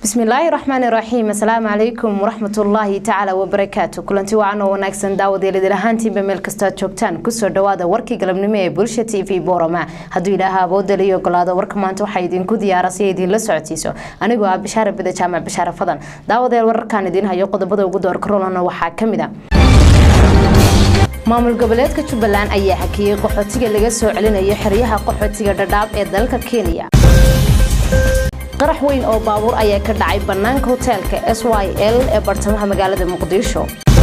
bismillaahi raxmaani raxiim asalaamu calaykum waraxmatullaahi tacaala wabarakaatu kulanti wacan oo wanaagsan daawadeelidil ahaantiinba meel kastoad joogtaan kusoo dhawaada warkii galabnimo ee bulsha t v boorama hadduu ilaaha awoodal iyo ogolaado warka maanta waxaa idinku diyaara si ay idiinla socodsiiso anigoo ah bishaara bida jaamac bishaare fadan daawadeel wararkaan idiin hayo qodobada ugu doorka rolana waxaa kamid a maamul goboleedka jubbaland ayaa hakiyey qaxootiga laga soo celinayo xeryaha qaxootiga dhadhaab ee dalka kenya qarax weyn oo baabuur ayaa ka dhacay bannaanka hoteelka s y l ee bartamaha magaalada muqdisho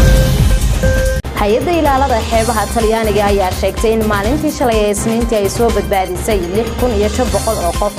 hay-adda ilaalada xeebaha talyaaniga ayaa sheegtay in maalintii shalay ee isniintii ay soo badbaadisay lix kun iyo shan boqol oo qof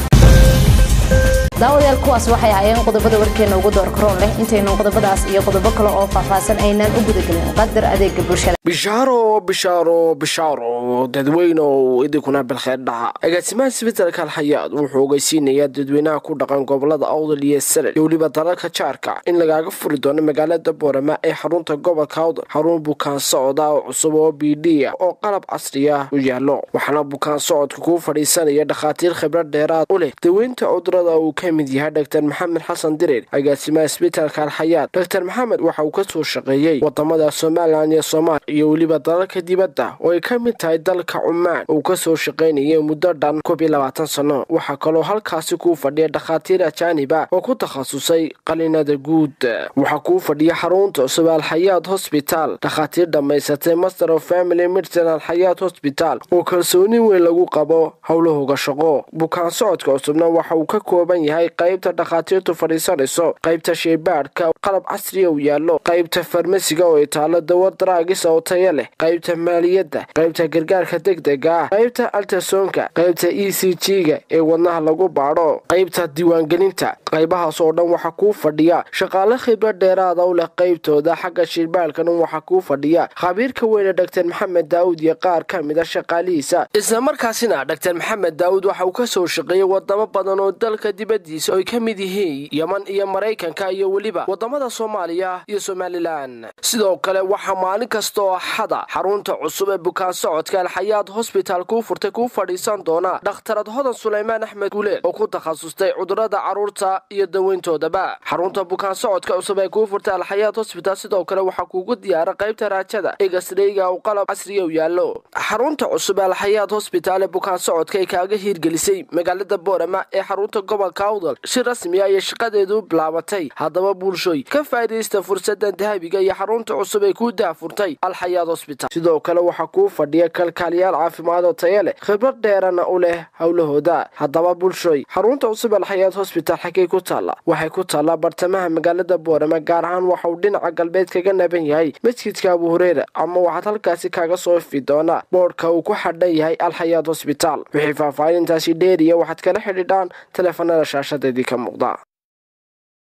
daawadayaal kuwaas waxay ahaayeen qodobada warkeena ugu door karoon leh intaynu qodobadaas iyo qodobo kale oo faahfaahsan aynaan u gudagelin qadar adeega bulshada bishaaro bishaaro bishaaro dadweyne oo idinkuna bilkheer dhaca agaasimaha sbitalka alxayaad wuxuu ogeysiinayaa dadweynaha ku dhaqan gobolada awdal iyo salel iyo weliba dalalka jaarka in lagaaga furi doono magaalada boorama ee xarunta gobolka awdal xarun bukaan socda oo cusub oo b d ah oo qalab casri ah u yaallo waxaana bukaan socodka kuu fadhiisanaya dhakhaatiir khibrad dheeraad u leh daweynta cudurada uu ka mid yahay dr maxamed xasan direer agaasimaha isbitalka alxayaad dr maxamed waxa uu kasoo shaqeeyey wadamada somalilan iyo soomaaliya iyo weliba dalalka dibadda oo ay ka mid tahay dalka cumaan uu kasoo shaqaynayay muddo dhan koob iyo labaatan sano waxaa kaloo halkaasi kuu fadhiya dhakhaatiir ajaaniba oo ku takhasusay qalinada guud waxaa kuu fadhiya xarunta cusub alxayaad hosbitaal dhakhaatiir dhammaysatay master of family medicine alxayaad hosbitaal oo kalsooni weyn lagu qabo howlahooga shaqo bukaan socodka cusubna waxa uu ka kooban yahay qaybta dhakhaatiirtu fadhiisanayso qaybta sheybaadhka qalab casriya u yaallo qaybta farmasiga oo itaalo dawa daraagis oo taya leh qaybta maaliyadda qaybta gargaarka degdega ah qaybta altasonka qaybta e c g-ga ee wadnaha lagu baadho qaybta diiwaangelinta qaybahaas oo dhan waxaa kuu fadhiya shaqaale khibrad dheeraada u leh qaybtooda xagga sheybaadhkana waxaa kuu fadhiya khabiirka weyne dr maxamed daawud iyo qaar ka mid a shaqaalihiisa islamarkaasina dr maxamed daawud waxa uu kasoo shaqeeyey wadamo badan oo dalka dibadiisa oy ka mid yihiin yeman iyo maraykanka iyo weliba wadamada soomaaliya iyo somalilan sidoo kale waxaa maalin kasta oo axada xarunta cusub ee bukaan socodka alxayaad hosbitaal kuu furtay kuu fadhiisan doona dhakhtarad hodan sulaymaan axmed guuleel oo ku takhasustay cudurada carruurta iyo daweyntoodaba xarunta bukaan socodka cusub ee kuu furtay alxayaad hosbitaal sidoo kale waxaa kuugu diyaara qaybta raajada eegasreyga uu qalab casriya u yaallo xarunta cusub ee alxayaad hosbitaal ee bukaan socodka ay kaaga hiirgelisay magaalada boorama ee xarunta gobolka awdal si rasmi ayay shaqadeedu bilaabatay haddaba bulshoy ka faa'iidaysta fursadan dahabiga iyo xarunta cusub ee kuu daafurtay alxayaad hosbitaal sidoo kale waxaa kuu fadhiya kalkaaliyaal caafimaad oo taya leh khibrad dheerana u leh howlahooda haddaba bulshoy xarunta cusub alxayaad hosbitaal xaggay ku taalla waxay ku taallaa bartamaha magaalada boorama gaar ahaan waxa uu dhinaca galbeed kaga naban yahay masjidka abu hureera ama waxaad halkaasi kaaga soo ifi doonaa boodhka uu ku xadhan yahay alxayaad hosbitaal wixii faahfaahintaasi dheeriya waxaad kala xidhiidhaan teleefanada shaashadeedii ka muuqda